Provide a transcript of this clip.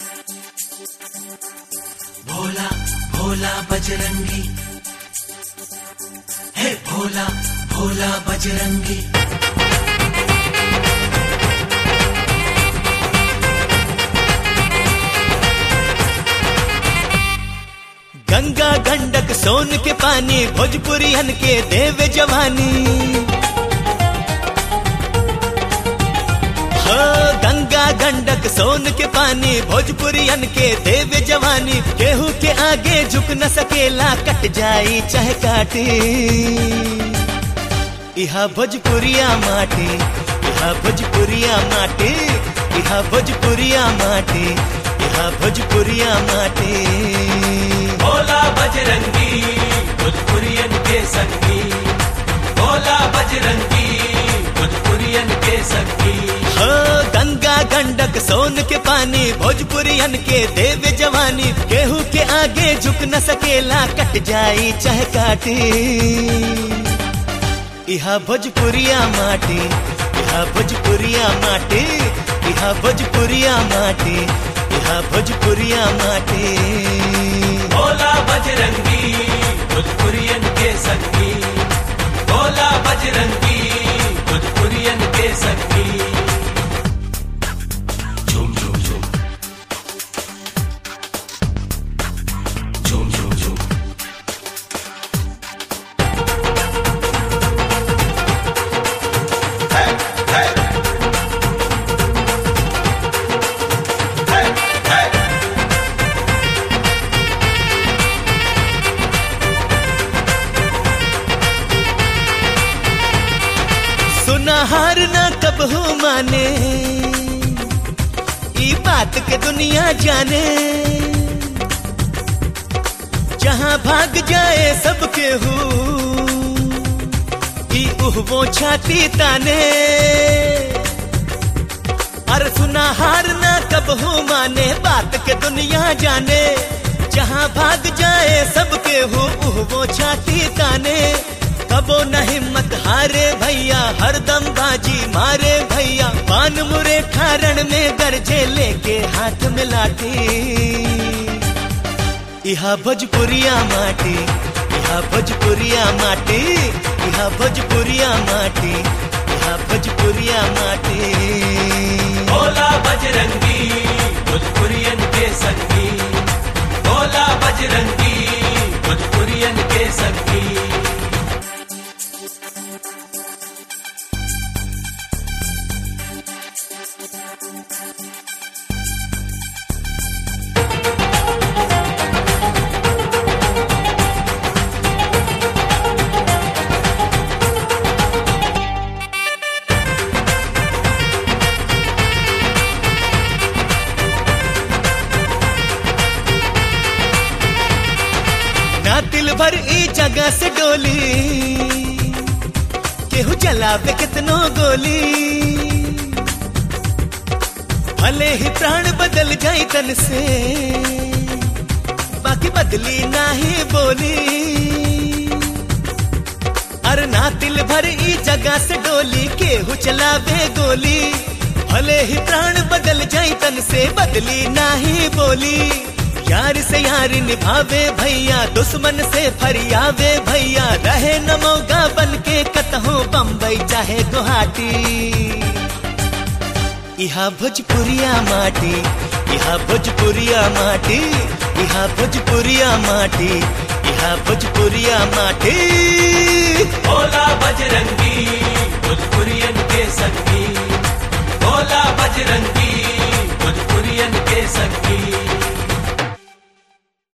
भोला भोला बजरंगी हे भोला भोला बजरंगी गंगा गंडक सोन के पानी भोजपुरियन के देव जवानी हो गंगा गंडक सोन के पानी भोजपुरियन के देव जवानी केहू के आगे झुक न सकेला कट जाई चाहे काटी इहा भोजपुरिया माटी इहा भोजपुरिया माटी इहा भोजपुरिया माटी इहा भोजपुरिया माटी भोला बजरंगी भोजपुरियन के संगी भोला बजरंगी भोजपुरियन के संगी हो गंगा गंडक सोन के पानी भोजपुरियन के देव जवानी केहू के आगे झुक न सकेला कट जाई चाहे काटी इहा भोजपुरिया माटी इहा भोजपुरिया माटी इहा भोजपुरिया माटी इहा भोजपुरिया माटी भोला बजरंगी भोजपुरियन के संगी भोला बजरंगी भोजपुरियन के संगी झूम झूम झूम झूम झूम झूम सुना हार ना कब हो माने ई बात के दुनिया जाने जहां भाग जाए सबके हो ई उह वो छाती ताने अरे सुना हार ना कब हो माने बात के दुनिया जाने जहां भाग जाए सबके हो उह वो छाती ताने कबो न हिम्मत हारे भैया हरदम बाजी मारे भैया पान मुरे खारण में गरजे लेके हाथ मिलाती इहा भोजपुरिया माटी इहा भोजपुरिया माटी इहा भोजपुरिया माटी इहा भोजपुरिया माटी भोला बजरंगी भोजपुरियन के संगी भोला बजरंगी भोजपुरियन के संगी ना दिल भर ई जगह से डोली केहू चलावे कितनो गोली भले ही प्राण बदल जाई तन से बाकी बदली नाही बोली अरे ना दिल भर ई जगह से डोली केहू चलावे गोली भले ही प्राण बदल जाई तन से बदली नाही बोली यार से यार निभावे भैया दुश्मन से फरियावे भैया रहे न मौका बन के कतहु बम्बई चाहे गुवाहाटी इहा भोजपुरिया माटी इहा भोजपुरिया माटी इहा भोजपुरिया माटी इहा भोजपुरिया माटी भोला बजरंगी